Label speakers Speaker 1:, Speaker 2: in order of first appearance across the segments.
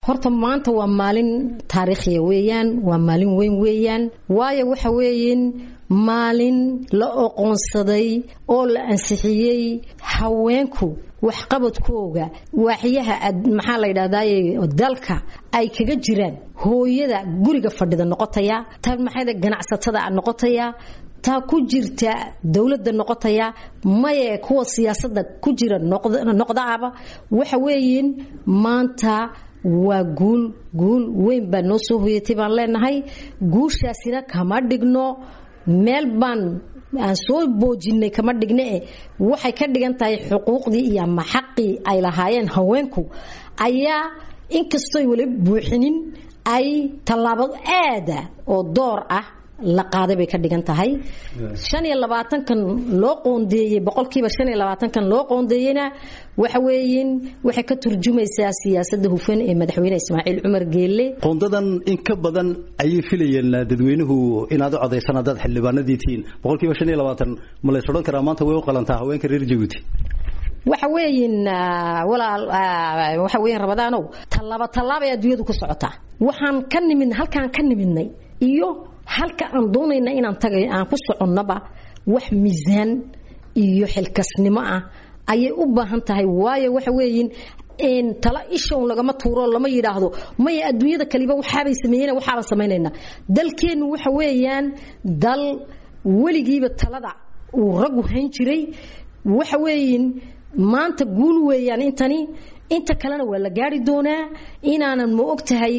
Speaker 1: horta maanta waa maalin taariikhiya weeyaan waa maalin weyn weeyaan waayo waxa weeyin maalin la oqoonsaday oo la ansixiyey haweenku waxqabadkooga waaxyaha maxaa la yidhahdaye dalka ay kaga jiraan hooyada guriga fadhida noqotaya ta maxayda ganacsatada noqotaya taa ku jirta dowladda noqotaya maye kuwa siyaasadda ku jira noqdaaba waxa weeyin maanta waa guul guul weyn baa noo soo hoyatay baan leenahay guushaasina kama dhigno meel baan aan soo boojinay kama dhigne e waxay ka dhigan tahay xuquuqdii iyo ama xaqii ay lahaayeen haweenku ayaa inkastooy weli buuxinin ay tallaabo aada oo door ah la qaaday bay ka dhigan tahay shan iyo labaatankan loo qoondeeyey boqolkiiba shan iyo labaatankan loo qoondeeyeyna waxa weeyin waxay ka turjumaysaa siyaasadda hufan ee madaxweyne ismaaciil cumar geelle
Speaker 2: qoondadan in ka badan ayay filayeen dadweynuhu inaad u codaysaan haddaad xildhibaanadii tihiin boqolkiiba shan iyo labaatan ma lays odhan karaa maanta way u qalantaa haweenka reer jabuuti
Speaker 1: waxa weeyin walaal waxa weeyin rabadaanow tallaaba tallaabay adduunyadu ku socotaa waxaan ka nimid halkaan ka nimidnay iyo halka aan doonayna inaan tagay aan ku soconnaba wax miisaan iyo xilkasnimo ah ayay u baahan tahay waayo waxa weeyin tala ishown lagama tuuro lama yidhaahdo maya adduunyada kaliba waxaabay sameeyeen waxaabaan samaynaynaa dalkeennu waxa weeyaan dal weligiiba talada uu raggu hayn jiray waxa weeyin maanta guul weeyaan intani inta kalena waa la gaari doonaa inaanan ma og tahay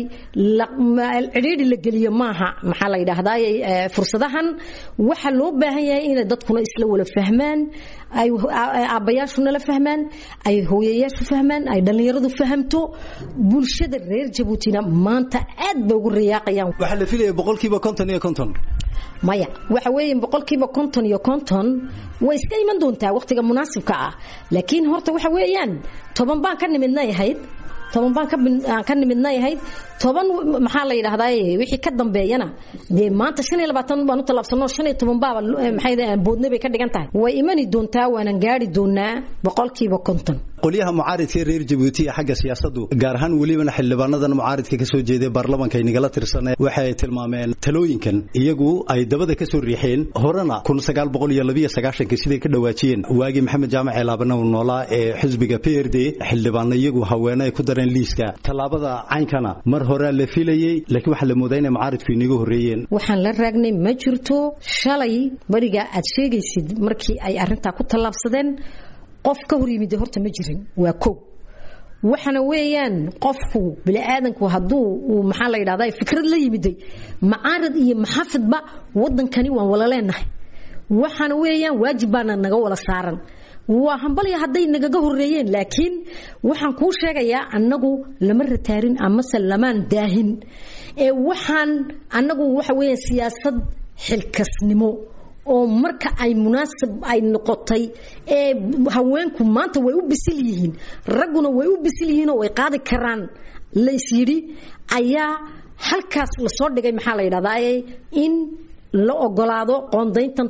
Speaker 1: cidhiidhi la geliyo maaha maxaa la yidhaahdaa fursadahan waxa loo baahan yahay inay dadkuna isla wala fahmaan ay aabbayaashuna la fahmaan ay hooyayaashu fahmaan ay dhallinyaradu fahamto bulshada reer jabuutina maanta aad bay ugu riyaaqayaan
Speaker 2: waxaa la filaya boqolkiiba konton iyo konton
Speaker 1: maya waxa weeye boqolkiiba konton iyo konton way iska iman doontaa wakhtiga munaasibka ah laakiin horta waxa weeyaan toban baan ka nimidnay ahayd toban baan ka nimidnay ahayd toban maxaa la yidhahdaa wixii ka dambeeyana dee maanta shan iyo labaatan baan u tallaabsano shan iyo toban baaba maxay boodne bay ka dhigan tahay way imani doontaa waanan gaari doonaa boqolkiiba konton
Speaker 2: qolyaha mucaaridka reer jabuuti ee xagga siyaasadu gaar ahaan welibana xildhibaanadan mucaaridka ka soo jeeday baarlamanka inagala tirsanee waxay tilmaameen talooyinkan iyagu ay dabada ka soo riixeen horena kun sagaal boqol iyo labiyo sagaashanka siday ka dhawaajiyeen waagii maxamed jaamac ceelaabana uu noolaa ee xisbiga p r d xildhibaana iyagu haweene ay ku dareen liiska tallaabada caynkana mar horea la filayey laakiin waxaa la moodaa inay mucaaridku inaga horreeyeen
Speaker 1: waxaan la raagnay ma jirto shalay bariga aad sheegaysid markii ay arrintaa ku tallaabsadeen qof ka hor yimid horta ma jirin waa kow waxana weeyaan qofku biniaadanku hadduu uu maxaa la yidhahda fikrad la yimiday macaarad iyo maxaafidba waddankani waan wala leenahay waxana weeyaan waajib baana naga wala saaran waa hambalya hadday nagaga horeeyeen laakiin waxaan kuu sheegayaa annagu lama rataarin amase lamaan daahin ee waxaan annagu waxa weeyaan siyaasad xilkasnimo oo marka ay munaasib ay noqotay ee haweenku maanta way u bisil yihiin ragguna way u bisil yihiin oo way qaadi karaan lays yidhi ayaa halkaas lasoo dhigay maxaa la yidhahdaa in la ogolaado qoondayntan